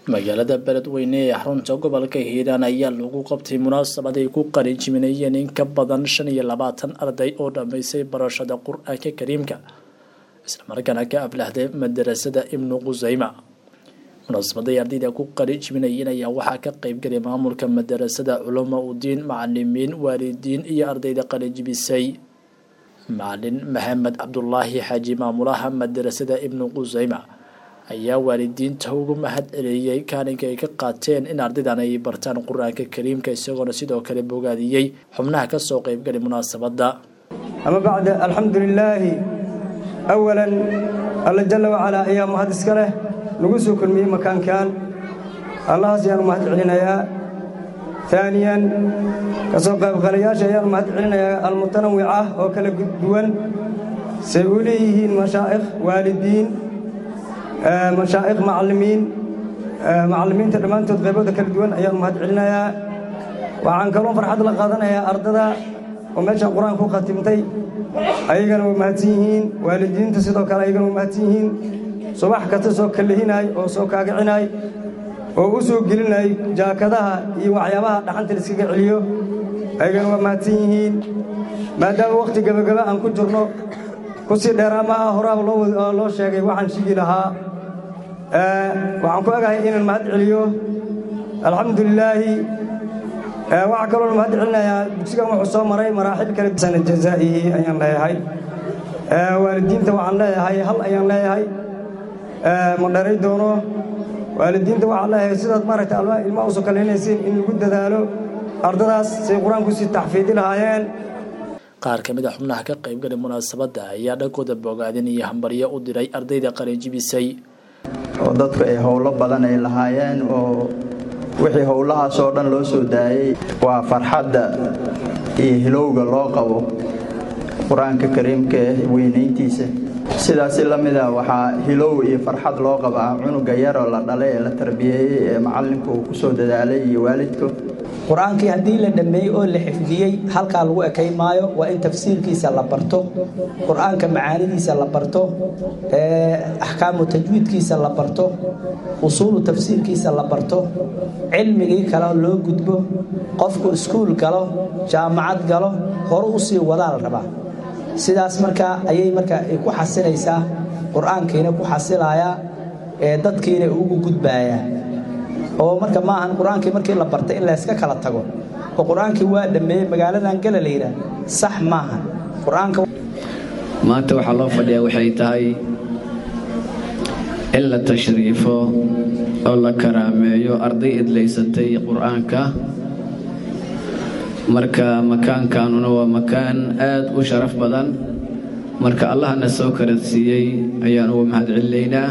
magaalada beledweyne ee xarunta gobolka hiiraan ayaa lagu qabtay munaasabad ay ku qalinjiminayeen in ka badan shan iyo labaatan arday oo dhammaysay barashada qur-aanka kariimka islamarkaana ka aflaxday madarasada ibnu qusayma munaasabaday ardayda ku qalinjiminayeen ayaa waxaa ka qeybgalay maamulka madarasada culamo udiin macalimiin waalidiin iyo ardayda qalinjibisay macalin maxamed cabdulaahi xaaji maamulaha madarasada ibnu qusayma ayaa waalidiinta ugu mahad celiyey kaalinka ay ka qaateen in ardaydan ay bartaan qur-aanka kariimka isagoona sidoo kale bogaadiyey xubnaha kasoo qeybgalay munaasabadda ama bacda alxamdu lilaahi awalan alla jalla wacalaa ayaa mahad iska leh nagu soo kulmiyey makaankan allahaas ayaanu mahad celinayaa aaniyan ka soo qaybqalayaasha ayaanu mahad celinayaa almutanawic ah oo kala duwan say u leeyihiin mashaa'ikh waalidiin mashaa'ikh macallimiin macallimiinta dhammaantood qaybooda kala duwan ayaanu mahad celinayaa waxaan kaloo farxad la qaadanayaa ardada oo meeshaan qur-aanka ku khatimtay ayagana waa mahadsan yihiin waalidiinta sidoo kale ayagana waa mahadsan yihiin subax kasta soo kallehinaay oo soo kaagicinaay oo u soo gelinay jaakadaha iyo waxyaabaha dhaxanta la iskaga celiyo ayagana waa mahadsan yihiin maadaama wakhti gabagaba aan ku jirno ku sii dheeraa ma ah horaaba loo sheegay waxaan shigi lahaa waxaan ku egahay inaan mahad celiyo alxamdu lilaahi waxaa kaloona mahad celinayaa dugsigan wuxuu soo maray maraaxil kale sana jazaa'ihi ayaan leeyahay waalidiinta waxaan leeyahay hal ayaan leeyahay ma dharay doono waalidiinta waxaan leeyahay sidaad maaragta ilmaha usoo kaleynaysiin in lagu dadaalo ardadaas say qur-aanku sii taxfiidi lahaayeen qaar ka mid a xubnaha ka qaybgalay munaasabadda ayaa dhankooda bogaadin iyo hambaryo u diray ardayda qalinjibisay oo dadku ay howlo badan ay lahaayeen oo wixii howlahaas oo dhan loo soo daayey waa farxadda iyo hilowga loo qabo qur-aanka kariimka ee weynayntiisa sidaasi la mida waxaa hilow iyo farxad loo qabaa cunuga yaroo la dhalay ee la tarbiyeeyey ee macalinku uu ku soo dadaalay iyo waalidku qur-aankii haddii la dhammeeyey oo la xifdiyey halkaa lagu ekay maayo waa in tafsiirkiisa la barto qur-aanka macaanidiisa la barto axkaamu tajwiidkiisa la barto usuulu tafsiirkiisa la barto cilmigii kale loo gudbo qofku iskuul galo jaamacad galo hore usii wadaa la rabaa sidaas markaa ayay markaa ku xasilaysaa qur-aankiina ku xasilayaa ee dadkiina ugu gudbayaa oo marka maahan qur-aankii markii la bartay in layska kala tago oo qur-aankii waa dhammeeyey magaaladan gala la yidhaah sax maaha qur-aanka maanta waxaa loo fadhiyaa waxay tahay in la tashriifo oo la karaameeyo arday idlaysatay qur-aanka marka makaankanuna waa makaan aad u sharaf badan marka allahna soo karadsiiyey ayaan ugu mahad celinaynaa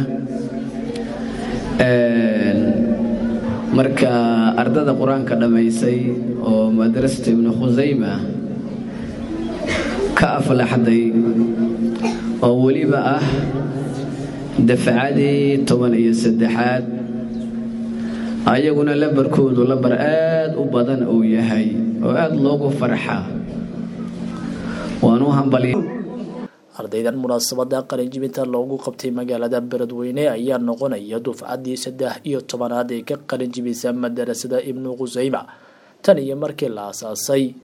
marka ardada qur-aanka dhammaysay oo madrasata ibnu khusayma ka aflaxday oo weliba ah dafcadii toban iyo saddexaad ayaguna lambarkoodu lambar aad u badan uu yahay oo aada loogu farxa waanu hambaliy ardaydan munaasabada qalinjibinta loogu qabtay magaalada beledweyne ayaa noqonaya dufcaddii saddex iyo tobanaad ee ka qalinjibisa madarasada ibnu qusayma tan iyo markii la asaasay